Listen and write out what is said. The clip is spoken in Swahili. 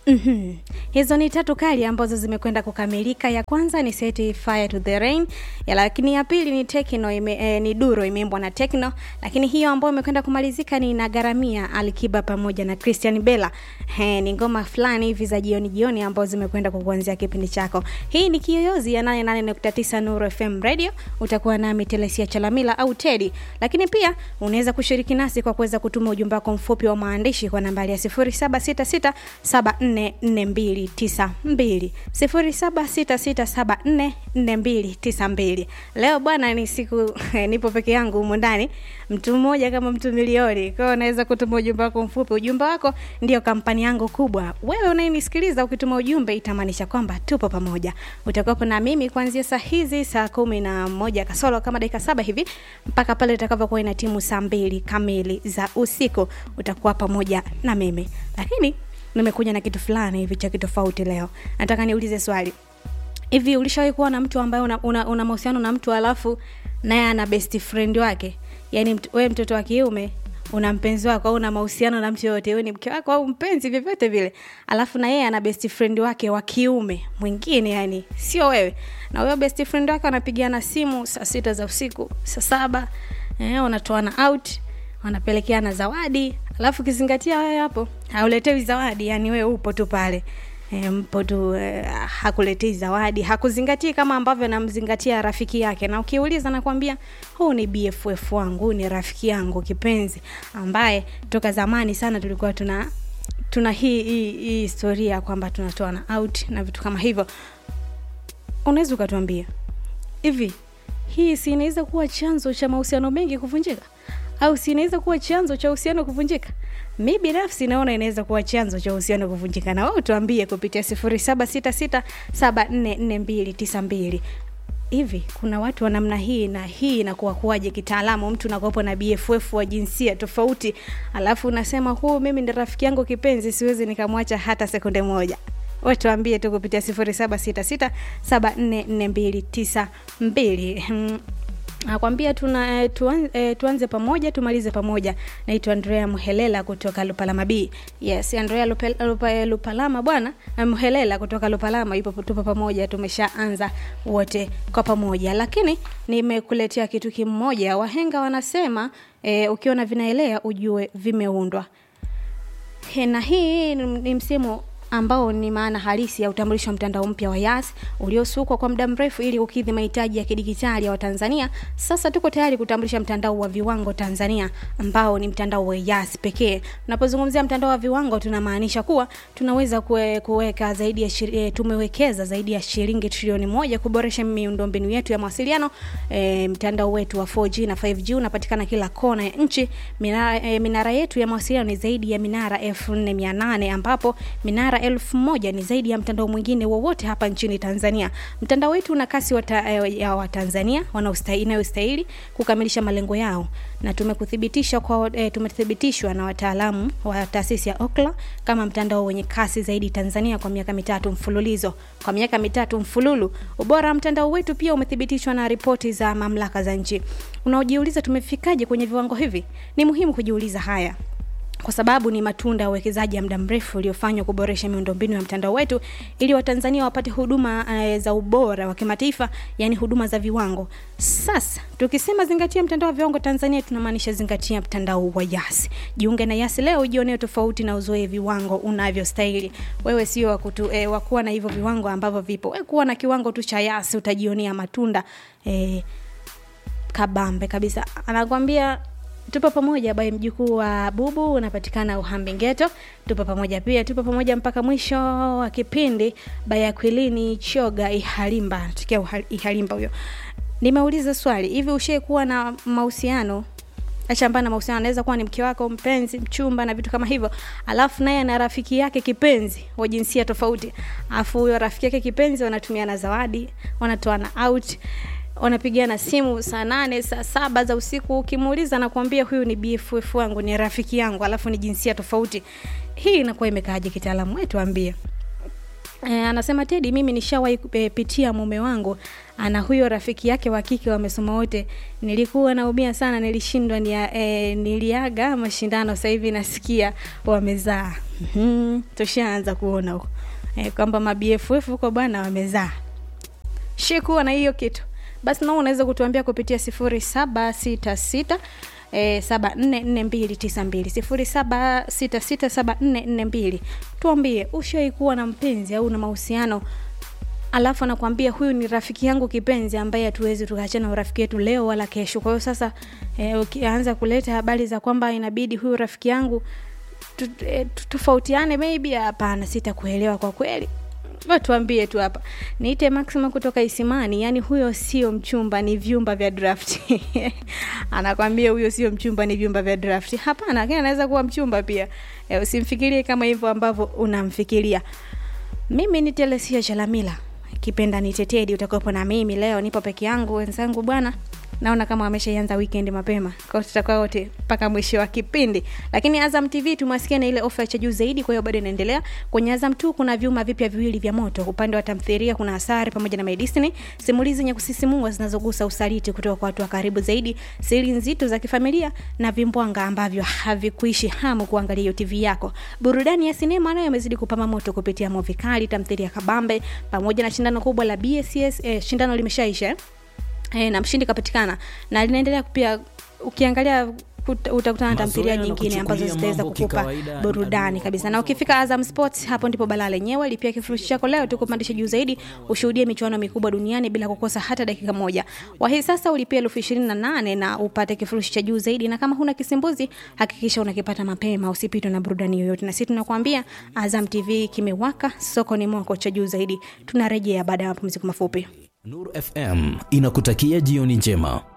Mhm. Hizo ni tatu kali ambazo zimekwenda kukamilika. Ya kwanza ni Set Fire to the Rain, ya lakini ya pili ni Tekno ime, eh, ni Duro imeimbwa na Tekno, lakini hiyo ambayo imekwenda kumalizika ni Nagaramia Alikiba pamoja na Christian Bella. He, ni ngoma fulani hivi za jioni jioni ambazo zimekwenda kukuanzia kipindi chako. Hii ni Kiyoyozi ya 88.9 Nuru FM Radio. Utakuwa nami Telesia Chalamila au Teddy. Lakini pia unaweza kushiriki nasi kwa kuweza kutuma ujumbe wako mfupi wa maandishi kwa nambari ya 0766744292 0766744292. Leo bwana ni siku nipo peke yangu humu ndani, mtu mmoja kama mtu milioni. Kwa hiyo unaweza kutuma ujumbe wako mfupi. Ujumbe wako ndio kampani yangu kubwa. Wewe unayenisikiliza ukituma ujumbe itamaanisha kwamba tupo pamoja. Utakuwepo na mimi kuanzia saa hizi saa kumi na moja kasoro kama dakika saba hivi mpaka pale itakavyokuwa ina timu saa mbili kamili za usiku. Utakuwa pamoja na mimi, lakini nimekuja na kitu fulani hivi cha kitofauti leo. Nataka niulize swali hivi, ulishawahi kuwa na mtu ambaye una, una, una mahusiano na mtu alafu naye ana best friend wake? Yani mt, we mtoto wa kiume una mpenzi wako au una mahusiano na mtu yoyote, wewe ni mke wako au mpenzi, vyovyote vile, alafu na yeye ana best friend wake wa kiume mwingine, yani sio wewe, na huyo best friend wake wanapigiana simu saa sita za usiku, saa saba eh, wanatoana out, wanapelekeana zawadi, alafu kizingatia wewe hapo hauletewi zawadi, yani wewe upo tu pale E, mpo tu e, hakuletei zawadi, hakuzingatii kama ambavyo namzingatia rafiki yake, na ukiuliza nakwambia huu ni BFF wangu, huu ni rafiki yangu kipenzi, ambaye toka zamani sana tulikuwa tuna tuna hii hii, hii historia kwamba tunatoa na out na vitu kama hivyo. Unaweza ukatuambia hivi, hii si inaweza kuwa chanzo cha mahusiano mengi kuvunjika, au si inaweza kuwa chanzo cha uhusiano kuvunjika? mi binafsi naona inaweza kuwa chanzo cha uhusiano kuvunjika, na wewe tuambie kupitia sifuri saba sita sita saba nne nne mbili tisa mbili. Hivi kuna watu wa namna hii, na hii inakuwa kuwaje kitaalamu? Mtu unakuwepo na BFF wa jinsia tofauti, alafu unasema huu mimi ndi rafiki yangu kipenzi, siwezi nikamwacha hata sekunde moja. We tuambie tu kupitia sifuri saba sita sita saba nne nne mbili tisa mbili. Nakwambia tuna tuan, e, tuanze pamoja tumalize pamoja. Naitwa Andrea Muhelela kutoka Lupalama B. Yes, Andrea Lupe, Lupe, Lupalama bwana Muhelela kutoka Lupalama ipo tupo pamoja, tumeshaanza wote kwa pamoja, lakini nimekuletea kitu kimoja. Wahenga wanasema e, ukiona vinaelea ujue vimeundwa. He, na hii ni msimu ambao ni maana halisi ya utambulisho wa mtandao mpya wa Yas uliosukwa kwa muda mrefu ili kukidhi mahitaji ya kidigitali ya Watanzania. Sasa tuko tayari kutambulisha mtandao wa viwango Tanzania ambao ni mtandao wa Yas pekee. Tunapozungumzia mtandao wa viwango, tunamaanisha kuwa tunaweza kue, kuweka zaidi ya shiri, tumewekeza zaidi ya shilingi trilioni moja kuboresha miundombinu yetu ya mawasiliano. E, mtandao wetu wa 4G na 5G unapatikana kila kona ya nchi. Minara, e, minara yetu ya mawasiliano ni zaidi ya minara 4800 ambapo minara elfu moja ni zaidi ya mtandao mwingine wowote hapa nchini Tanzania. Mtandao wetu una kasi wata, ya Watanzania inayostahili kukamilisha malengo yao, na tumekuthibitisha kwa e, tumethibitishwa na wataalamu wa taasisi ya Ookla kama mtandao wenye kasi zaidi Tanzania kwa miaka mitatu mfululizo. Kwa miaka mitatu mfululu, ubora wa mtandao wetu pia umethibitishwa na ripoti za mamlaka za nchi. Unaojiuliza tumefikaje kwenye viwango hivi? Ni muhimu kujiuliza haya kwa sababu ni matunda ya uwekezaji ya muda mrefu uliofanywa kuboresha miundombinu ya mtandao wetu ili Watanzania wapate huduma uh, za ubora wa kimataifa, yani huduma za viwango. Sasa tukisema zingatia mtandao wa viwango Tanzania, tunamaanisha zingatia mtandao wa Yas. Jiunge na Yas leo ujionee tofauti na uzoe viwango unavyostahili. Wewe sio wa kutu eh, wa kuwa na hivyo viwango ambavyo vipo. Wewe kuwa na kiwango tu cha Yas utajionea matunda eh, kabambe kabisa. Anakwambia tupo pamoja bai mjukuu wa bubu unapatikana uhambi geto tupo pamoja pia tupo pamoja mpaka mwisho wa kipindi baya kwilini choga ihalimba tukia ihalimba huyo nimeuliza swali hivi ushie kuwa na mahusiano achambana na mahusiano anaweza kuwa ni mke wako mpenzi mchumba na vitu kama hivyo alafu naye ana rafiki yake kipenzi wa jinsia tofauti alafu huyo rafiki yake kipenzi wanatumiana zawadi wanatoana out wanapigiana simu saa nane saa saba za usiku ukimuuliza nakuambia huyu ni bff wangu ni rafiki yangu alafu ni jinsia tofauti hii inakuwa imekaaje kitaalamu wetu ambie E, anasema Tedi, mimi nishawahi e, pitia mume wangu ana huyo rafiki yake wa kike wamesoma wote. Nilikuwa naumia sana, nilishindwa nia, e, niliaga mashindano, sasa hivi nasikia wamezaa. mm-hmm. tushaanza kuona huko e, kwamba mabff huko bwana wamezaa shikuwa na hiyo kitu basi nao unaweza kutuambia kupitia sifuri saba sita sita E, saba nne nne mbili tisa mbili sifuri saba sita sita saba nne nne mbili tuambie ushawai kuwa na mpenzi au na mahusiano alafu anakwambia huyu ni rafiki yangu kipenzi ambaye hatuwezi tukaachana urafiki wetu leo wala kesho kwa hiyo sasa e, ukianza kuleta habari za kwamba inabidi huyu rafiki yangu tu- eh, tu- tofautiane maybe hapana sitakuelewa kwa kweli Wewe tuambie tu hapa niite maxima kutoka isimani yani huyo sio mchumba ni vyumba vya draft anakwambia huyo sio mchumba ni vyumba vya draft hapana lakini anaweza kuwa mchumba pia e, usimfikirie kama hivyo ambavyo unamfikiria mimi ni telesia chalamila kipenda ni tetedi utakuwepo na mimi leo nipo peke yangu wenzangu bwana naona kama wameshaianza weekend mapema kwao tutakuwa wote mpaka mwisho wa kipindi lakini azam tv tumewasikia na ile ofa ya cha juu zaidi kwa hiyo bado inaendelea kwenye azam tu kuna vyuma vipya viwili vya moto upande wa tamthiria kuna hasari pamoja na my Destiny simulizi zenye kusisimua zinazogusa usaliti kutoka kwa watu wa karibu zaidi siri nzito za kifamilia na vimbwanga ambavyo havikuishi hamu kuangalia hiyo tv yako burudani ya sinema nayo imezidi kupama moto kupitia movi kali tamthiria kabambe pamoja na shindano kubwa la bcs eh, shindano limeshaisha eh? e, na mshindi kapatikana na linaendelea pia ukiangalia kuta- utakutana na tamthilia Mazoea na nyingine ambazo kuchukulia zitaweza mambo kukupa kikawaida ni burudani adui wa kabisa na ukifika azam sports hapo ndipo balaa lenyewe lipia kifurushi chako leo tukupandisha juu zaidi ushuhudie michuano mikubwa duniani bila kukosa hata dakika moja wahi sasa ulipia elfu ishirini na nane na upate kifurushi cha juu zaidi na kama huna kisimbuzi hakikisha unakipata mapema usipitwe na burudani yoyote na sisi tunakuambia azam tv kimewaka soko ni mwako cha juu zaidi tunarejea baada ya mapumziko mafupi Nuru FM inakutakia jioni njema.